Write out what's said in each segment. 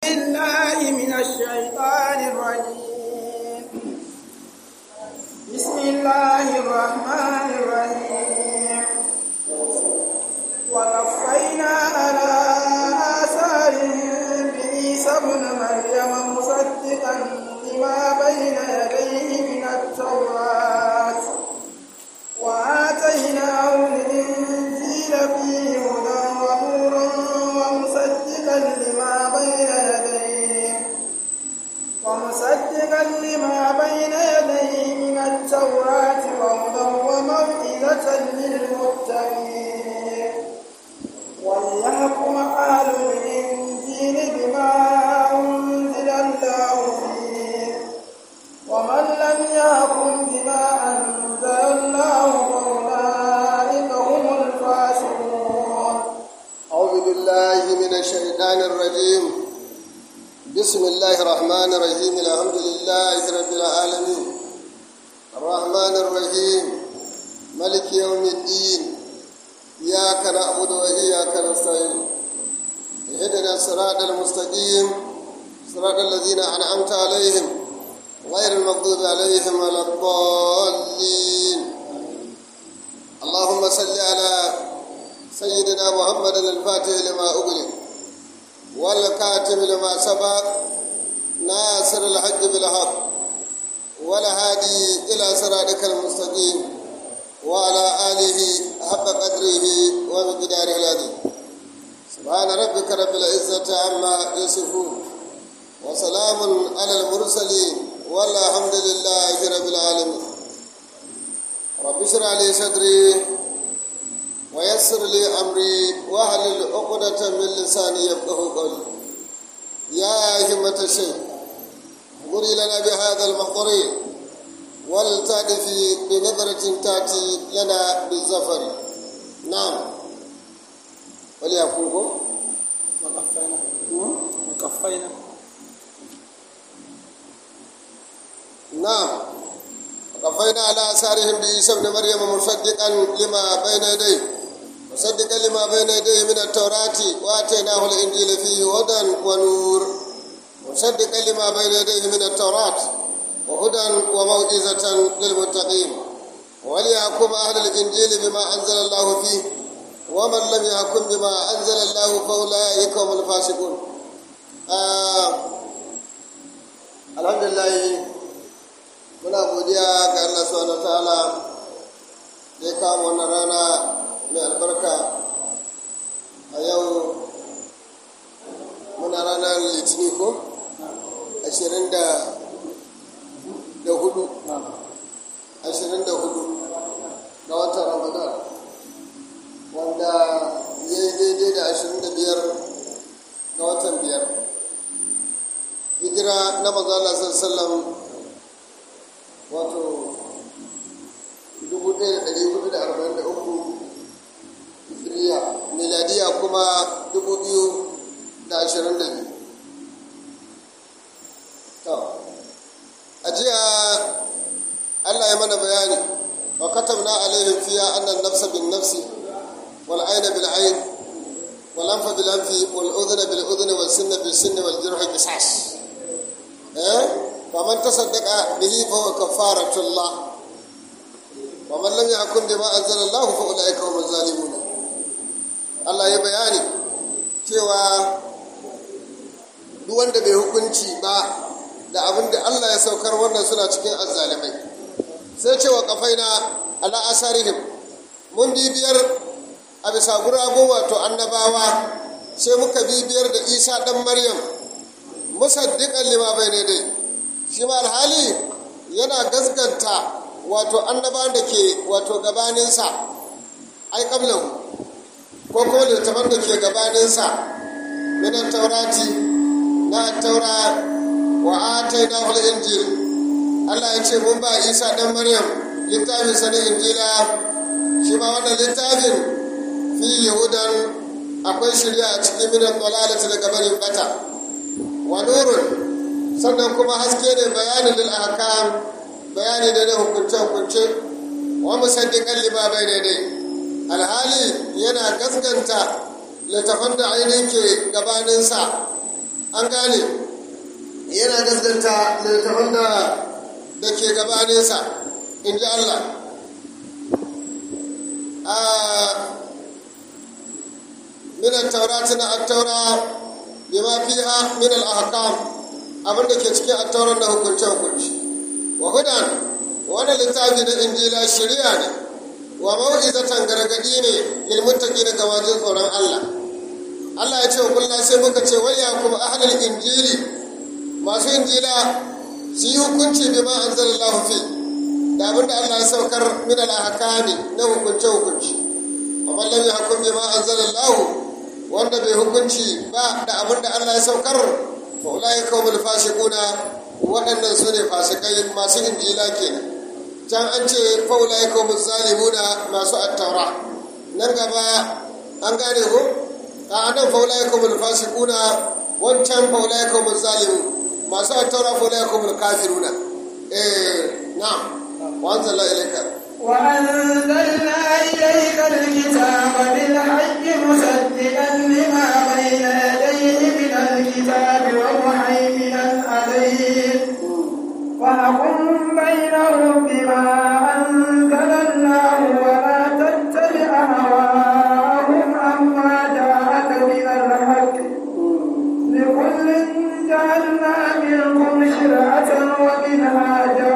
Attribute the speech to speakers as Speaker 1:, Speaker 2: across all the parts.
Speaker 1: بالله من الشيطان الرجيم بسم الله الرحمن الرحيم وقفينا على آثارهم بعيسى ابن مريم مصدقا لما بين يديه من التوراة وآتيناه الإنجيل فيه هدى ونور ومصدقا لما بين يديه ومصدقا لما بين يديه من التوراة وهدى وموعظة للمتقين وليحكم أهل الإنجيل بما أنزل الله فيه ومن لم يحكم بما أنزل الله فأولئك هم الفاسقون
Speaker 2: أعوذ بالله من الشيطان الرجيم بسم الله الرحمن الرحيم الحمد لله رب العالمين الرحمن الرحيم ملك يوم الدين إياك نعبد وإياك نستعين اهدنا الصراط المستقيم صراط الذين أنعمت عليهم غير المغضوب عليهم ولا الضالين اللهم صل على سيدنا محمد الفاتح لما أغلق والكاتب لما سبق ناصر الحج بالحق والهادي إلى صراطك المستقيم وعلى آله حق قدره ومقداره العظيم سبحان ربك رب العزة عما يصفون وسلام على المرسلين والحمد لله رب العالمين رب اشرح لي صدري ويسر لي أمري واحلل عقدة من لساني يفقه قولي يا همة الشيخ اغفري لنا بهذا المحضر ولتأتي بنظرة تأتي لنا بالزفر نعم وليكونكم
Speaker 1: وقفينا وقفينا
Speaker 2: نعم وقفينا على آثارهم بعيسى ابن مريم مصدقا لما بين يديه مصدقا لما بين يديه من التوراة وآتيناه الإنجيل فيه هدى ونور مصدقا لما بين يديه من التوراة وهدى وموعظة للمتقين وليحكم أهل الإنجيل بما أنزل الله فيه ومن لم يحكم بما أنزل الله فأولئك هم الفاسقون آه الحمد لله muna godiya ga Allah subhanahu wa ta'ala da ya kawo wannan rana mai albarka a yau muna ranar litini ko ashirin da hudu ashirin da hudu ga watan ramadan wanda ya yi daidai da ashirin da biyar ga watan biyar hijira na maza Allah sallallahu wato 1443 hijiriya miladiya kuma 2022 to a jiya allah ya mana bayani wa katabna alaihim fiya annan nafsa bin nafsi wal aina bil ain wal anfa bil anfi wal udhna bil udhni wal sinna bil sinni wal jirha qisas eh فمن تصدق به فهو كفارة الله ومن لم يحكم بما أنزل الله فأولئك هم الظالمون Allah ya bayani cewa duk wanda bai hukunci ba da abin da Allah ya saukar wannan suna cikin azzalimai sai cewa kafaina ala asarihim mun bibiyar a bisa guragun wato annabawa sai muka bibiyar da isa dan maryam musaddiqan lima bayne dai shi ma alhali yana gaskanta wato annabawan da ke wato gabaninsa ai kablahu ko kuma littafan da ke gabaninsa minan taurati na taura wa ataina hul injil Allah ya ce mun ba Isa dan Maryam littafin sa na injila shi ma wannan littafin fi yahudan akwai shirya a cikin minan dalalati daga barin bata wa nurun sannan kuma haske ne bayanin lil ahkam bayani da na hukunce hukunce wa musaddiqan lima bayna dai alhali yana gaskanta littafan da ainihin ke gabaninsa an gane yana gaskanta littattafan da da ke gabaninsa in ji Allah min at-taurati na at-taura bima fiha min al-ahkam abin da ke cikin at-tauran da hukunce hukunci wa hudan wannan littafi na injila shari'a ne wa mau'izatan gargadi ne lil muttaqin ga wajen tsoron Allah Allah ya ce wa kullu sai muka ce wa yakum ahlul injili masu injila su yi hukunci bima anzalallahu fi da abin da Allah ya saukar min al-ahkami na hukunce hukunci amma lam yahkum bima anzalallahu wanda bai hukunci ba da abin da Allah ya saukar fa ulai kawmul fasiquna waɗannan su ne fasikai masu injila kenan can an ce fa ulai kawmul zalimuna masu attaura nan gaba an gane ko a nan fa ulai kawmul fasiquna wancan fa ulai kawmul zalimun masu attaura fa ulai kawmul kafiruna eh na'am wa anzalna ilayka
Speaker 1: وأنزلنا إليك الكتاب بالحق مصدقا لما بين يديه من الكتاب ومهيمنا عليه فاحكم بينهم بما أنزل الله ولا تتبع هواهم عما جاءك من الحق لكل جعلنا منكم شرعة ومنهاجا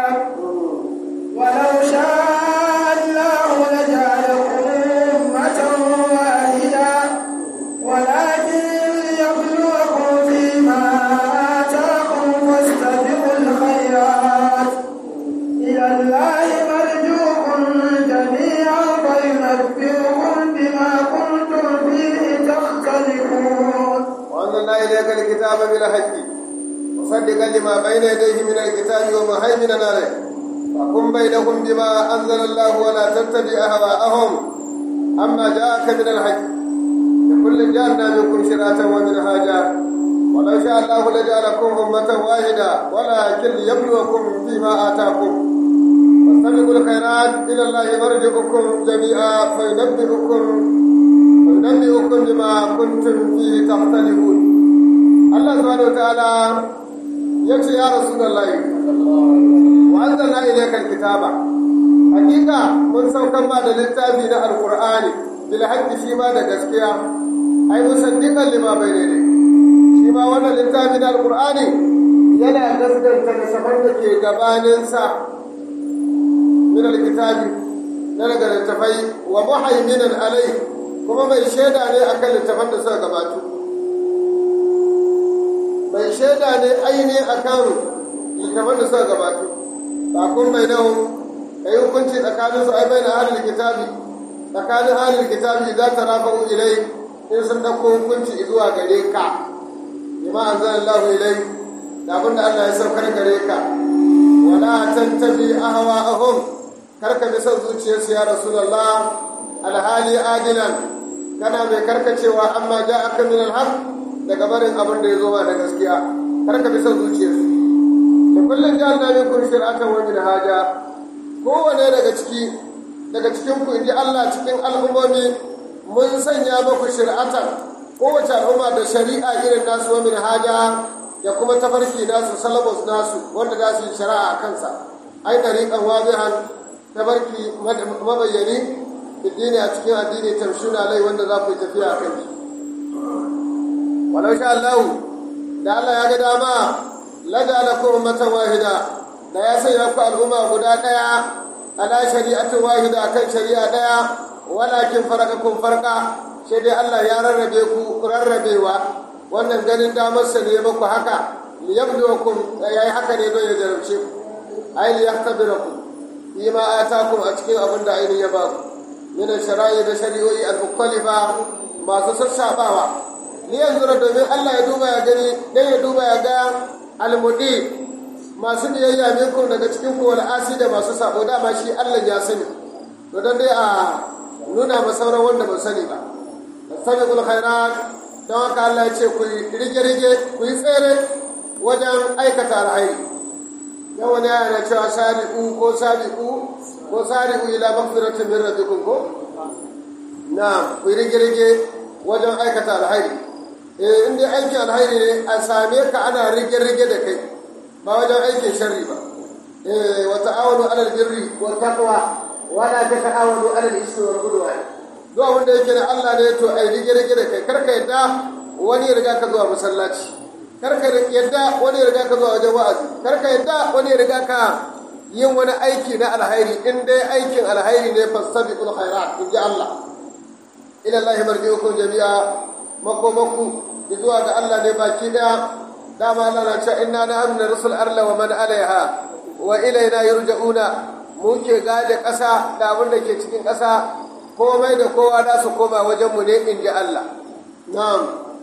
Speaker 1: ولو شاء الله لجعلكم أمة واحدة ولكن ليبلوكم فيما آتاكم فاستبقوا الخيرات إلى الله مرجوكم جميعا فينبئكم بما كنتم فيه تختلفون
Speaker 2: وأنزلنا إليك الكتاب بالحق مصدقا لما بين يديه من الكتاب ومهيمنا عليه فقم بينهم بما أنزل الله ولا تتبع أهواءهم أما جاءك من الحق لكل جعلنا منكم شراة ومنهاجا ولو شاء الله لجعلكم أمة واحدة ولكن ليبلوكم فيما آتاكم فاستبقوا الخيرات إلى الله مرجعكم جميعا فينبئكم فينبئكم بما كنتم فيه تختلفون الله سبحانه وتعالى يقول يا رسول الله وأنزلنا إليك الكتاب حقيقة من سوكم بعد للتابي na القرآن بالحق شيما da gaskiya ai musaddiqan lima bayne shi ma wannan littafi na alqur'ani yana gaskanta da saman da ke gabanin sa min alkitabi na daga littafai wa muhaiminan alai kuma mai shaida ne akan littafan da suka gabatu mai shaida ne aini akan littafan da suka gabatu fakun bai nahu ka yi hukunci tsakanin su ai bai na ahalin kitabi tsakanin ahalin kitabi za ta rafa ilai in sun ɗauko hukunci zuwa gare ka bima an zan Allah ilai da abin da Allah ya saukar gare ka wala tattabi ahwa ahum kar ka bi son zuciyarsu ya rasulullah alhali adilan kana mai karkacewa amma ja aka min alhaq daga barin abin da ya zo ma da gaskiya kar ka bi son zuciyarsu da kullum jihar na min kun shir'atan wa min haja kowane daga ciki daga cikin ku inji Allah cikin al'ummomi mun sanya muku shir'atan kowace al'umma da shari'a irin nasu wa min haja da kuma tafarki nasu salabus nasu wanda za su yi shari'a a kansa ai dariqan wazihan tafarki mabayyani addini a cikin addini tamshuna lai wanda za ku yi tafiya a kai walau sha Allah da Allah ya ga dama lajalakum ummatan wahida da ya sanya ku al'umma guda daya ala shari'atin wahida kan shari'a daya walakin farakakum farqa sai dai Allah ya rarrabe ku rarrabewa wannan ganin damar sa ne muku haka liyabluwakum yayi haka ne don ya jarabce ku ai liyahtabirakum bima atakum a cikin abin da ainihin ya ba ku min shara'i da shari'o'i al-mukhtalifa masu sassabawa ni yanzu domin Allah ya duba ya gani dan ya duba ya ga almudi masu biyayya minkum daga cikin ku asi da masu sabo dama shi Allah ya sani to dan dai a nuna ma sauran wanda ba sani ba tasabiqul khairat don haka Allah ya ce ku rige rige ku yi tsere wajen aikata alhairi dan wani yana cewa sabiqu ko sabiqu ko sabiqu ila maghfiratin min rabbikum ko na ku rige rige wajen aikata alhairi eh in dai aikin alhairi ne a same ka ana rige-rige da kai ba wajen aikin sharri ba eh wa ta'awanu alal birri
Speaker 1: wa taqwa wa la tata'awanu 'ala al-ithmi wal 'udwan
Speaker 2: duk abin da yake na Allah ne to ai rige-rige da kai karka yadda wani ya riga ka zuwa masallaci karka yadda wani ya riga ka zuwa wajen wa'azi karka yadda wani ya riga ka yin wani aiki na alhairi in dai aikin alhairi ne fastabiqul khairat in ji Allah ila Allah marji'ukum jami'a makomaku zuwa ga Allah ne baki daya dama Allah na cewa inna nahnu narsul arla wa man alaiha wa ilaina yurja'una mu ke gade ƙasa da abin da ke cikin ƙasa komai da kowa za su koma wajen mu ne in ji Allah na'am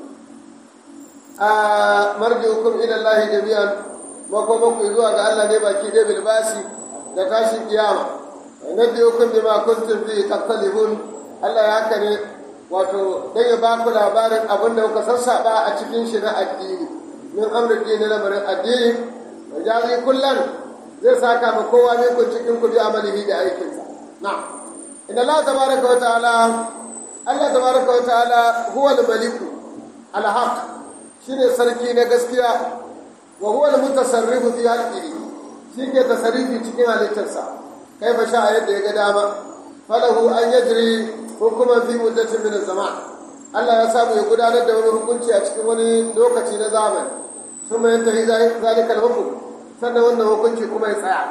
Speaker 2: a marji'ukum ila Allah jami'an makomaku zuwa ga Allah ne baki daya bilbasi da tashin kiyama nabiyukum bima kuntum fi tattalibun Allah ya haka ne wato dan ya ba ku labarin abin da kuka sassaba a cikin shi na addini min amrin dini lamarin addini wa jazi kullan zai saka ma kowa ne kun cikin ku bi amalihi da aikinsa na inna Allah tabaraka wa ta'ala Allah tabaraka wa ta'ala huwa al-maliku al-haq shine sarki na gaskiya wa huwa al-mutasarrifu fi halqihi shi ke tasarrufi cikin halittarsa kai fa sha yadda ya ga dama falahu an yajri hukuman fi muddatin min zaman Allah ya samu ya gudanar da wani hukunci a cikin wani lokaci na zamani sun mai yantahi zalika hukum sannan wannan hukunci kuma ya tsaya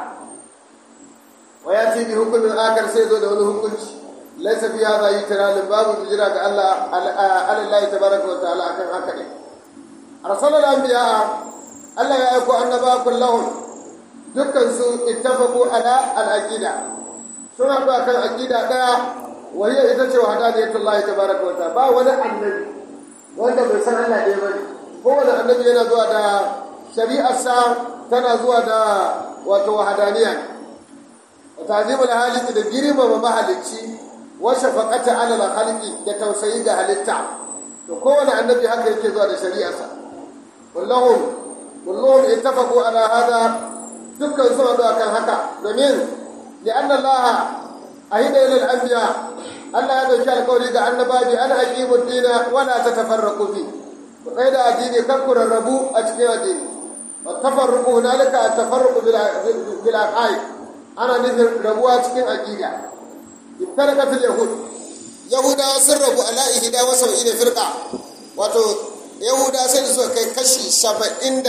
Speaker 2: wa ya ci bi hukumin akar sai zo da wani hukunci laisa fi hadha yitralin babu jira ga Allah Allah tabaraka wa ta'ala akan haka ne arsalal anbiya Allah ya aiko annaba kullahum dukkan su ittafaqu ala al-aqida sun haɗu akan aqida daya wahiyar ita ce wahdaniyatullahi tabaraka wa ta'ala ba wani annabi wanda bai san Allah ɗaya bane kowane annabi yana zuwa da shari'arsa tana zuwa da wato wahadaniya wa ta'zimul haliki da girmama mahalicci wa shafaqata ala al-khaliqi da tausayi ga halitta to kowane annabi haka yake zuwa da shari'arsa kullahum kullahum ittafaqu ala hada dukkan su haɗu akan haka domin li'anna Allah ahida ila al-anbiya Allah ya dauki alƙawari ga annabawi an aqimu ad-dina wa la tatafarraqu fi ku kai da addini kar ku rarrabu a cikin addini wa tafarruqu hunalika at-tafarruqu bil bil aqaid ana nufin rabuwa cikin aqida ibtarakat al-yahud yahudawa sun rabu ala ihda wa sab'ina firqa wato yahuda sai da suka kai kashi 71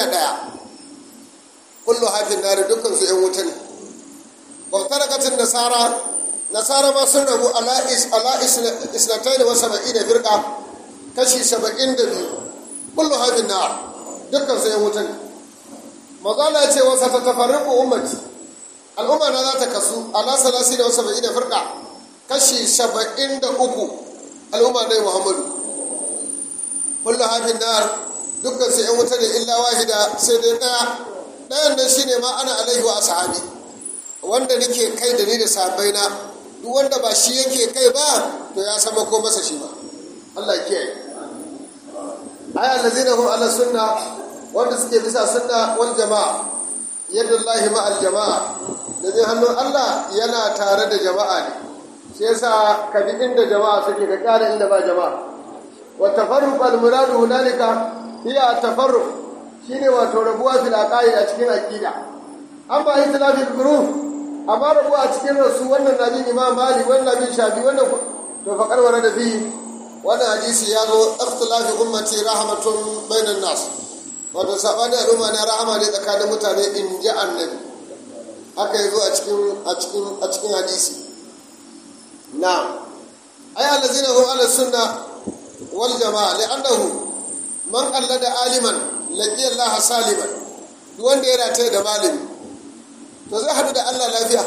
Speaker 2: kullu hafin nari dukkan su yan wuta ne wa tarakatin nasara nasara ma sun rabu ala isnatai da wasa ba'i da firka kashi saba'in da biyu kullu hafin na dukkan su yan wutan mazala ce wasa ta tafarriku ummati al'umma na za ta kasu ala salasi da wasa ba'i da firka kashi saba'in da uku al'umma na muhammadu kullu hafin na dukkan su yan wuta ne illa wahida sai dai daya dayan nan shine ma ana alaihi wa ashabi wanda nake kai da ni da sahabbaina duk wanda ba shi yake kai ba to ya sama ko masa shi ba Allah ya kiyaye aya allazina hum ala sunna wanda suke bisa sunna wal jama'a yadda Allah ma al jama'a da zai hannun Allah yana tare da jama'a ne shi yasa ka bi inda jama'a suke ka kara inda ba jama'a wa tafarruq al muradu hunalika hiya tafarruq shine wato rabuwa fil aqaid a cikin aqida an ba itilafil group amma rabu a cikin rasu wannan nabi imam mali wannan nabi shafi wannan to fa karwara da fi wannan hadisi ya zo ikhtilafi ummati rahmatun bainan nas wato sabani al'umma na rahama ne tsakanin mutane in ji annabi haka yazo a cikin a cikin a cikin hadisi na ay allazina hum ala sunna wal jamaa li'annahu man qallada aliman laqiya Allah saliman duk wanda ya rataye da malami to zai haɗu da Allah lafiya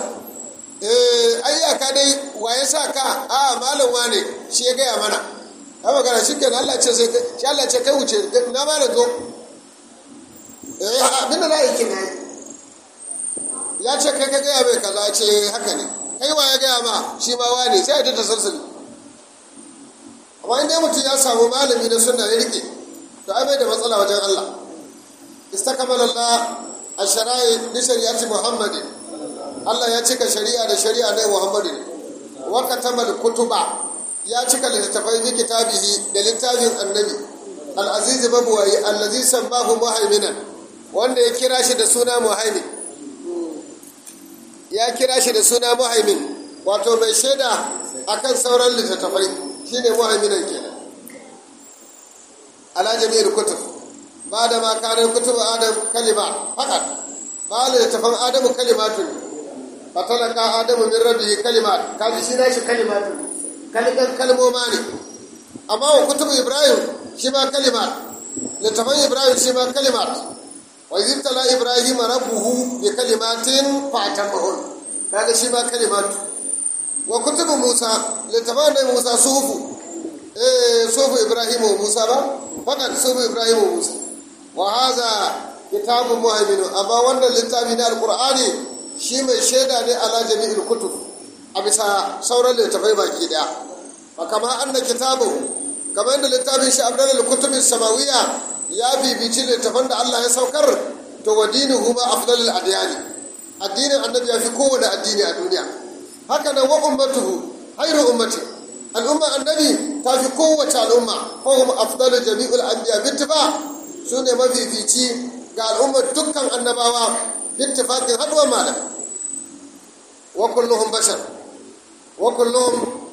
Speaker 2: eh ayyaka dai waye sa ka a malam wane shi ya gaya mana a magana shi kenan Allah ce sai shi Allah ce kai wuce na malam zo eh abin da za a yi kenan ya ce kai ka gaya mai kaza ce haka ne kai wa ya gaya ma shi ma wane sai ya ta sarsali amma inda mutum ya samu malami na sunna ya rike to ai bai da matsala wajen Allah istakmala Allah ashara'i li shari'ati Muhammadin Allah ya cika shari'a da shari'a na Muhammadu wa katamal kutuba ya cika littattafai bi kitabihi da littafin annabi al'azizi mabuwayi allazi sammahu muhaiminan wanda ya kira shi da suna muhaimin ya kira shi da suna muhaimin wato mai shaida akan sauran littattafai shine muhaiminan kenan ala jami'il kutub ba da ma kanar kutub adam kalima fakat ba da littattafan adamu kalimatun fatalaka adamu min rabbihi kalimat kaji shi na shi kalimatun kalikan kalmoma ne amma wa kutubu ibrahim shi ma kalimat littafan ibrahim shi ma kalimat wa zibtala ibrahim rabbuhu bi kalimatin fa atammahun kaga shi ma kalimat wa kutubu musa littafan da musa sufu eh sufu ibrahim wa musa ba fakat sufu ibrahim wa musa wa hadha kitabun muhaimin amma wannan littafi na alqur'ani shi mai shaida ne ala jami'il kutub a bisa sauran littafai baki daya fa kama anna kitabu kamar yadda littafin shi abdalal kutubin samawiya ya bibici littafan da Allah ya saukar to wa dinuhu ma afdalul adyani addinin annabi ya fi kowane addini a duniya haka nan wa ummatuhu khairu ummati al'umma annabi ta fi kowace al'umma ko hum afdalu jami'ul anbiya bittifa su ne mafifici ga al'ummar dukkan annabawa bittifaqin haduwar malam wa kulluhum bashar wa kulluhum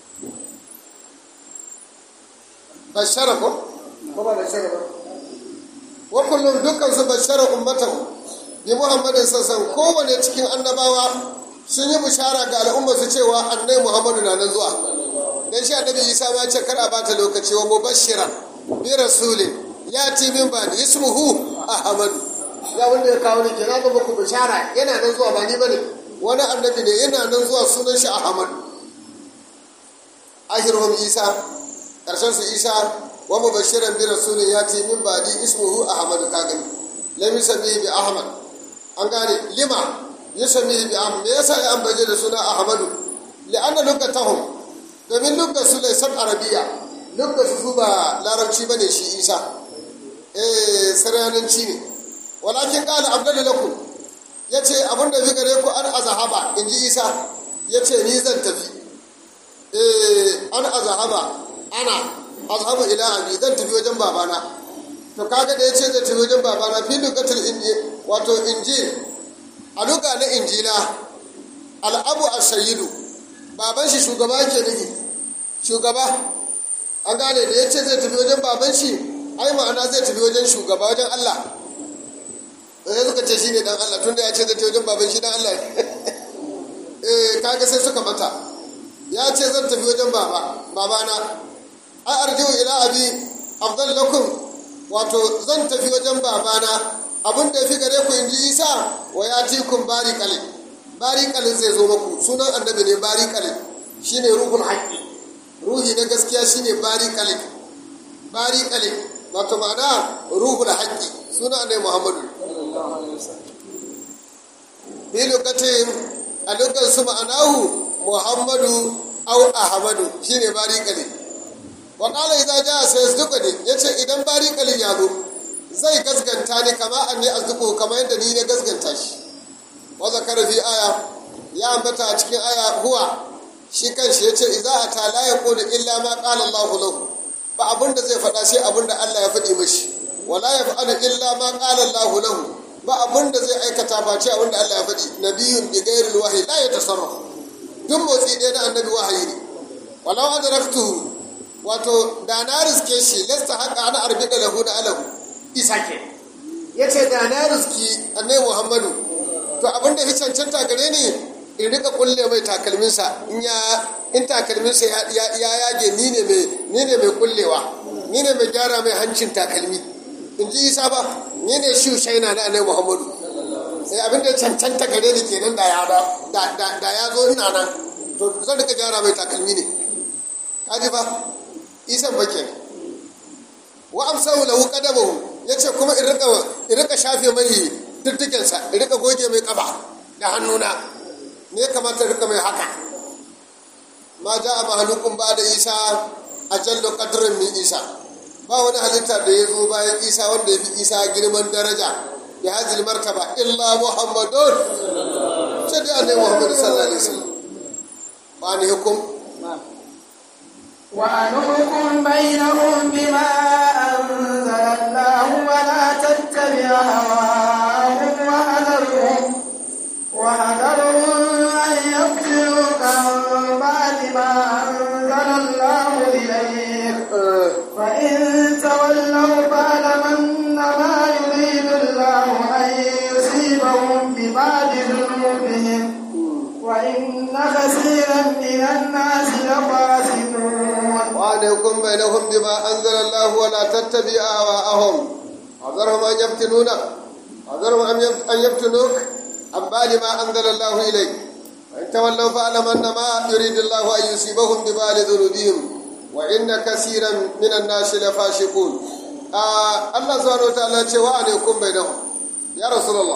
Speaker 2: bashara ko
Speaker 1: ko ba bashara ba
Speaker 2: wa kullum dukkan su bashara ummatahu bi muhammadin sassan kowane cikin annabawa sun yi bishara ga al'umma su cewa annai muhammadu na nan zuwa dan shi annabi isa ma ce kar a bata lokaci wa mubashira bi rasulin ya ti min ba da ismuhu ahmadu
Speaker 1: ya wanda ya kawo ni kenan ga muku bishara yana nan zuwa ba ni bane
Speaker 2: wani annabi ne yana nan zuwa sunan shi ahmadu ahiruhum isa karshen su isa wa mubashiran bi rasulin yati min ba'di ismuhu ahmad ka gani lam yusami bi ahmad an gane lima yusami bi ahmad me yasa ya ambaje da suna ahmadu li'anna lugatahum domin lugar su laysat arabiya lugar su ba larabci bane shi isa eh saryananci ne walakin qala abdul lakum yace abinda bi gare ku an azhaba inji isa yace ni zan tafi eh an azhaba ana azhabu ila abi zan tafi wajen babana to kaga da yace zai tafi wajen babana fi lugatul injil wato injil a luga na injila al'abu as-sayyidu baban shi shugaba yake nufi shugaba an gane da yace zai tafi wajen baban shi ai ma'ana zai tafi wajen shugaba wajen Allah sai suka ce shine dan Allah tunda ya ce zai tafi wajen baban shi dan Allah eh kaga sai suka mata ya ce zan tafi wajen baba babana ai arjiu ila abi afdal lakum wato zan tafi wajen babana abin da yafi gare ku inji isa wa yatikum bariqal bariqal zai zo muku sunan annabi ne bariqal shine ruhul haqqi ruhi na gaskiya shine bariqal bariqal wato ma'ana ruhul haqqi sunan annabi muhammadu bi lokacin a lokacin su ma'anahu muhammadu au ahmadu shine bariqal wa qala idza jaa sayasduquni yace idan bariqalin ya zo zai gaskanta ni kama anni azduqu kama yadda ni ne gaskanta shi wa zakara fi aya ya ambata a cikin aya huwa shi kanshi yace idza ata la yaqulu illa ma qala Allah lahu ba abinda zai faɗa sai abinda Allah ya faɗi mashi wala yaf'alu illa ma qala Allah lahu ba abinda zai aikata face abinda Allah ya faɗi nabiyun bi ghairi wahyi la yatasarraf duk motsi ɗaya na annabi wahayi ne walau adraktuhu wato da na riske shi lasta haka ana arbi da lahu da alahu
Speaker 1: isa ke
Speaker 2: ya ce da na riski annai muhammadu to abin da ya cancanta gare ni in rika kulle mai takalminsa in ya in takalminsa ya yage ni ne mai ni ne mai kullewa ni ne mai gyara mai hancin takalmi in ji isa ba ni ne shi shaina na annai muhammadu sai abin da ya cancanta gare ni kenan da ya da ya zo ina nan to zan rika gyara mai takalmi ne kaji ba isan bake wa amsahu lahu qadamahu yace kuma in rika in rika shafe mai diddigen sa in rika goge mai kaba da hannuna ne kamata rika mai haka ma ja'a mahlukun ba da isa ajallu qadrin min isa ba wani halitta da ya zo bayan isa wanda ya fi isa girman daraja ya hajjil martaba illa muhammadun sai dai annabi muhammad sallallahu alaihi wasallam wa ne hukum
Speaker 3: وأن احكم بينهم بما الله ولا تتبع هواهم وهذرهم وهذرهم أن يفتنوك عن بعد ما أنزل الله إليك فإن تولوا فاعلم أنما يريد الله أن يصيبهم ببعض ذنوبهم وإن كثيرا من الناس لفاسقون
Speaker 2: وأن يكون بينهم بما أنزل الله ولا تتبع أهواءهم حذرهم أن يفتنونك حذرهم أن يفتنوك عن بعد ما أنزل الله إليك وإن تولوا فاعلم أنما يريد الله أن يصيبهم ببال ذنوبهم وإن كثيرا من الناس لفاشقون آه الله سبحانه وتعالى ce wa ne kun bai dahu ya rasulullah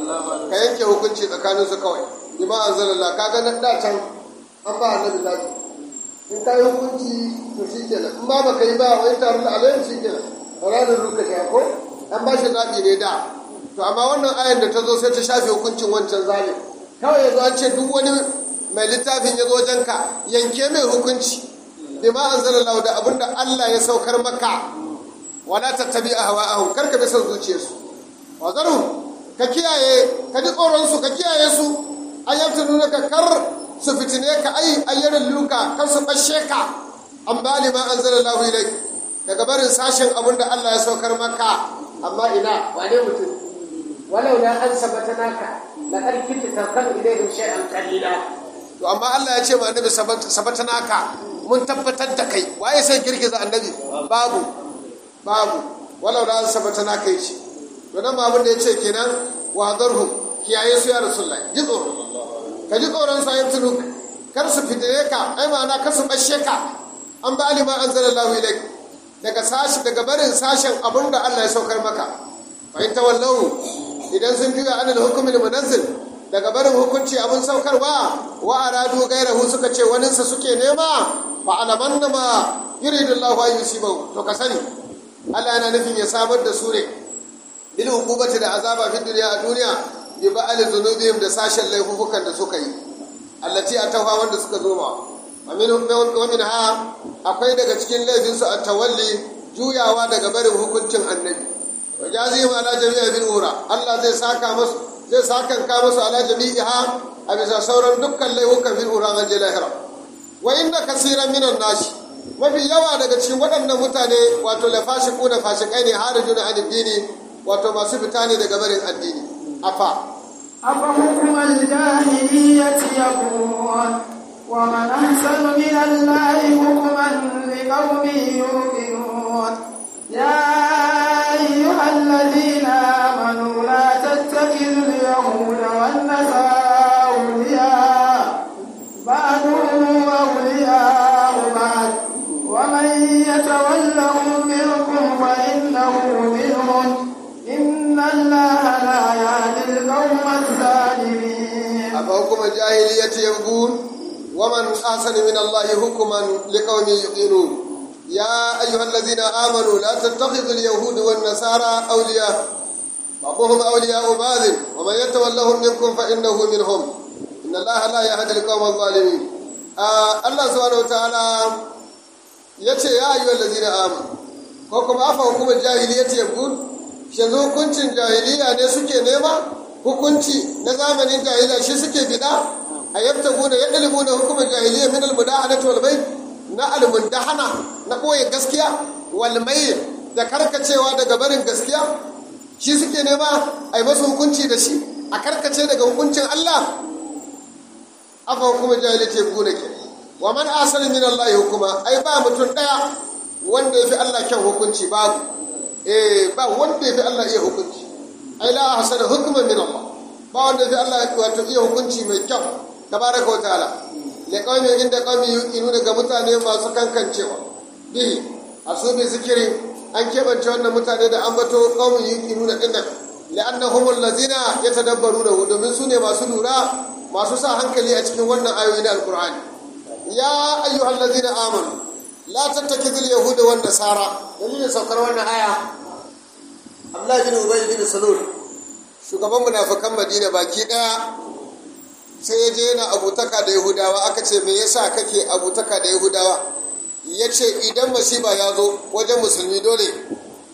Speaker 2: ka yanke hukunci tsakanin su kawai bima anzalallah kaga nan da can an ba annabi zaki in ka yi hukunci to shikenan in ba baka yi ba wai taron da alayhi shikenan ranar ruka shi ko an ba shi zaɓi ne da to amma wannan ayan da ta zo sai ta shafe hukuncin wancan zalim kawai yanzu an ce duk wani mai littafin ya zo wajenka yanke mai hukunci bima anzalallahu da abinda Allah ya saukar maka wala tattabi ahwa'ahum karka bi son zuciyarsu wa zaru ka kiyaye ka ji tsoron su ka kiyaye su ayyatu nuna ka kar su fitine ka ai ayyarin luka kar su bashe ka an bali ma anzalallahu ilaik daga barin sashen abinda Allah ya saukar maka
Speaker 1: amma ina wane mutum walau la an sabatanaka laqad kunta tarkanu ilayhim shay'an qalila
Speaker 2: to amma Allah ya ce ma annabi sabata naka mun tabbatar da kai waye sai girgiza annabi babu babu walau da sabata naka yace to nan ma abin da yace kenan wa hadarhum kiyaye su ya rasulullahi ji tsoro ka ji tsoron sa yabtulu kar su fitire ka ai ma'ana kar su bashe ka an ba alima anzalallahu ilaik daga sashi daga barin sashen abin da Allah ya saukar maka fa in tawallahu idan sun juya anil hukmil munazzil daga barin hukunci abin saukarwa wa aradu gairahu suka ce waninsa suke nema fa alaman ma yuridu Allah an yusibahu to ka sani Allah yana nufin ya samar da su ne bil hukubati da azaba fi duniya a duniya bi ba'al dhunubihim da sashen laifukan da suka yi allati atawa wanda suka zo ma wa min ha akwai daga cikin laifin su at-tawalli juyawa daga barin hukuncin annabi wa jazihim ala jami'a bil ura Allah zai saka musu zai sakanka musu ala jami'iha a bisa sauran dukkan laifukan fil uran an lahira wa inna kasiran minan nashi mafi yawa daga cikin waɗannan mutane wato la fashiku na fashikai ne harijuna an dini wato masu fita ne daga barin addini afa
Speaker 3: أفحكم الجاهلية يبغون ومن أحسن من الله حكما لقوم يوقنون يا أيها الذين آمنوا لا تتخذوا اليهود والنصارى أولياء بعضهم أولياء بعض ومن يتولهم منكم فإنه منهم إن الله لا يهدي القوم الظالمين
Speaker 2: أفحكم الجاهلية يبغون ومن أحسن من الله حكما لقوم يوقنون يا أيها الذين آمنوا لا تتخذوا اليهود والنصارى أولياء بعضهم أولياء بعض ومن يتولهم منكم فإنه منهم إن الله لا يهدي القوم الظالمين آه الله سبحانه وتعالى yace ya ayyuhal ladina amanu ko kuma afa hukumar jahiliyyati yabgun shin hukuncin jahiliya ne suke nema hukunci na zamanin jahiliya shi suke bida a yabtaguna yadlibuna hukumar jahiliya min almudahanati wal bayt na almundahana na ɓoye gaskiya walmai da karkacewa daga barin gaskiya shi suke nema a yi masu hukunci da shi a karkace daga hukuncin Allah aka hukuma jahilce gune ke wa man asali min Allah hukuma ai ba mutum daya wanda ya fi Allah kyan hukunci babu eh ba wanda ya fi Allah iya hukunci ai la hasana hukuma min Allah ba wanda ya fi Allah wato iya hukunci mai kyau tabaraka wa ta'ala liƙaumin inda ƙaumi yuƙinu daga mutane masu kankancewa bihi a su bi zikiri an keɓance wannan mutane da an bato ƙaumin yuƙinu na ɗinnan li'annahumul lazina ya tadabbaru da domin su ne masu lura masu sa hankali a cikin wannan ayoyi na alƙur'ani ya ayyuhal lazina amanu la tattakidul yahuda wan nasara dalilin saukar wannan aya Abdullahi bin Ubay bin Salul shugaban munafikan Madina baki ɗaya sai ya je yana abutaka da yahudawa aka ce me yasa kake abutaka da yahudawa ya ce idan masiba ya zo wajen musulmi dole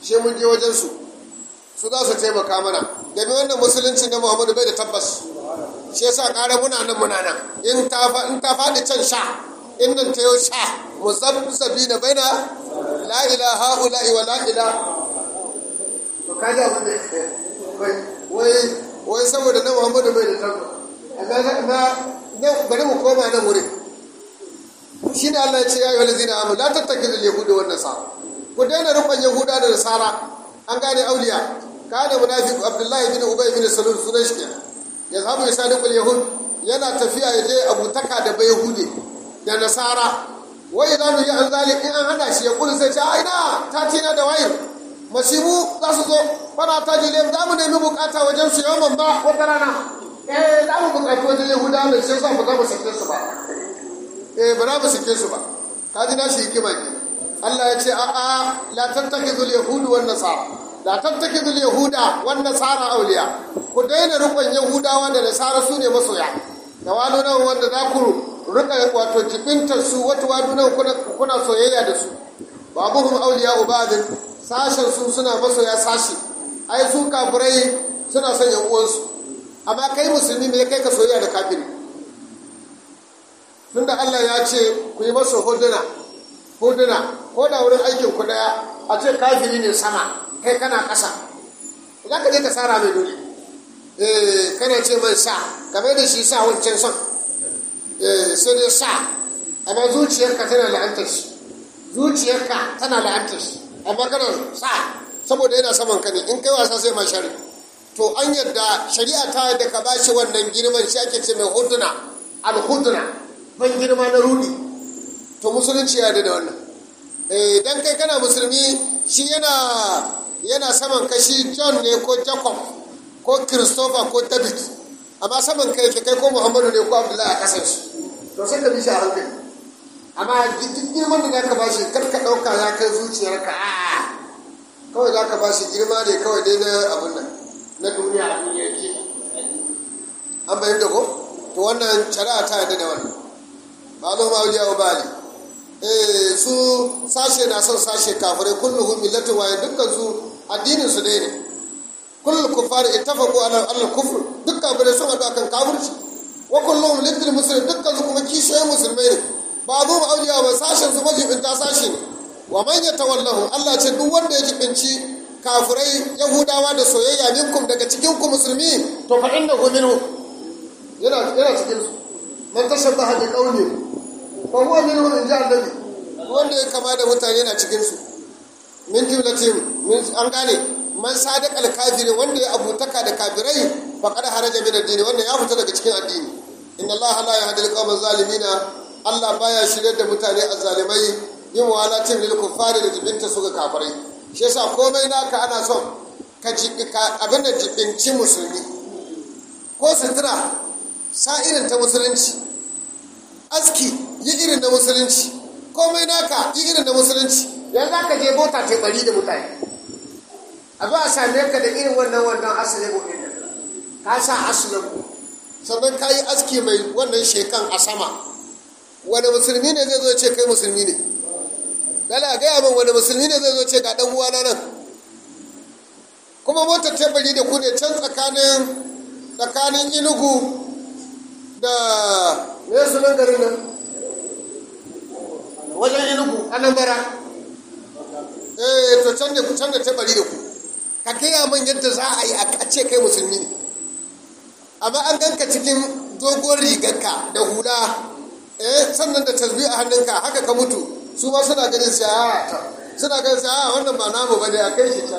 Speaker 2: shi mun je wajen su su za su taimaka mana domin wannan musulunci na muhammadu bai da tabbas shi yasa ƙara muna nan muna nan in ta faɗi can sha in nan ta yau sha muzabzabi na baina la ilaha ula'i wa la ilaha to kaji abin da wai wai saboda na muhammadu bai da tabbas na bari mu koma nan wurin shi ne Allah ya ce ya yi wani zina amu la tattaki da yahudu wannan sa ku daina rukun yahuda da nasara an gane auliya kana munafiq abdullahi bin ubay bin salul sunan shi kenan ya zamu ya sadiqul yahud yana tafiya ya je abutaka da bai yahude da nasara wai idan yi an zalik in an hada shi ya kullu sai ce aina ta tina da wayar masibu za su zo fara ta jile za mu nemi bukata wajen su yawan ba wata rana eh za mu bukaci wajen yahuda da sai sa ba za mu sake su ba eh ba za mu sake su ba ka ji nashi hikima ke Allah ya ce a a la tattakizul yahudu wan nasara la tattakizul yahuda wan nasara awliya ku daina rukun yahudawa da nasara su ne masoya da wadunan wanda za ku rika wato jibintar su wata wadunan kuna soyayya da su babuhum awliya ubadin sashen su suna masoya sashi ai su kafirai suna son yan uwansu amma kai musulmi me kai ka soyayya da kafiri tunda Allah ya ce ku yi masa huduna huduna ko da wurin aikin ku daya a ce kafiri ne sama kai kana ƙasa za ka je ka tsara mai dole eh kana ce mai sa kamar da shi sa wancan son eh sai dai sa amma zuciyarka tana la'antar shi zuciyarka tana la'antar shi amma kana sa saboda yana saman ka ne in kai wasa sai ma shari to an yadda shari'a ta yadda ka bashi wannan girman shi ake ce mai huduna al-huduna ban girma na rudi to musulunci ya da wannan eh dan kai kana musulmi shi yana yana saman kashi John ne ko Jacob ko Christopher ko David amma saman kai kai ko Muhammadu ne ko Abdullahi a kasar shi to sai ka bi shi a hankali amma duk girman da zaka bashi kar ka dauka ya kai zuciyarka a'a kawai zaka bashi girma ne kawai dai na abun nan na duniya a duniya ke an bayan da ko to wannan shari'a ta yadda da wannan ba zo ma auliya wa bali eh su sashe na son sashe kafirai kulluhum millatu wa dukkan su addinin su dai ne kullu kuffar ittafaqu ala al kufr duk kafirai sun hadu akan kafirci wa kulluhum lidil muslim dukkan su kuma kishiyoyin musulmai ne ba zo ma auliya ba sashen su majibinta sashi ne wa man yatawallahu Allah ce duk wanda ya jibinci kafirai yahudawa da soyayya minkum daga cikin ku musulmi to fa innahu minhu yana yana cikin su man tashabbaha bi qawli fa huwa minhu in ja annabi wanda ya kama da mutane na cikin su min jumlatin min an gane man sadiq al kafiri wanda ya abutaka da kafirai fa qad haraja min ad-din wanda ya fita daga cikin addini inna allaha la yahdi al-qawma zalimina Allah baya shirye da mutane azzalimai yin walatin lil kuffari da jibinta su ga kafirai shi yasa komai naka ana son ka abin da jibinci musulmi ko sutura sa irin ta musulunci aski yi irin na musulunci komai naka yi irin na musulunci yanzu za ka je bota ta bari da mutane a zo a same ka da irin wannan wannan asalin gobe da ka sa asalin ku sannan ka yi aski mai wannan shekan a sama wani musulmi ne zai zo ce kai musulmi ne dala gaya min wani musulmi ne zai zo ce ga dan uwana nan kuma motar tebari da ku ne can tsakanin tsakanin inugu da me sunan garin nan wajen inugu anambra eh to can da can da tebari da ku ka gaya min yadda za a yi a ce kai musulmi ne amma an ganka cikin dogon rigarka da hula eh sannan da tasbi a hannunka haka ka mutu su ma suna ganin sai a suna ganin sai a wannan ba namu bane a kai shi can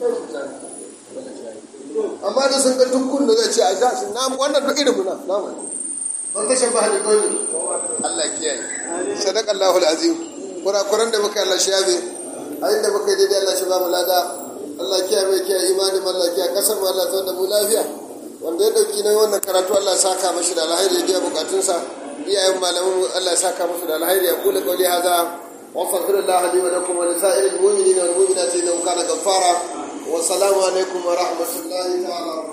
Speaker 2: amma da sun ga tukkun da zai ce a ja shi namu wannan duk irin muna namu ban kashe ba hali kawai Allah kiyaye sadaqallahu alazim kurakuran da muka Allah shabe a inda muka yi daidai Allah shi ba mu lada Allah kiyaye mai kiyaye imani Allah kiyaye kasar mu Allah ta da mu lafiya wanda ya dauki na wannan karatu Allah saka mashi da alheri ya biya bukatunsa iyayen malamin Allah saka musu da alheri ya kula kauli haza wa astaghfirullah li wa lakum wa lisa'iril mu'minina wal mu'minati innahu kana ghaffara wa assalamu alaikum wa rahmatullahi ta'ala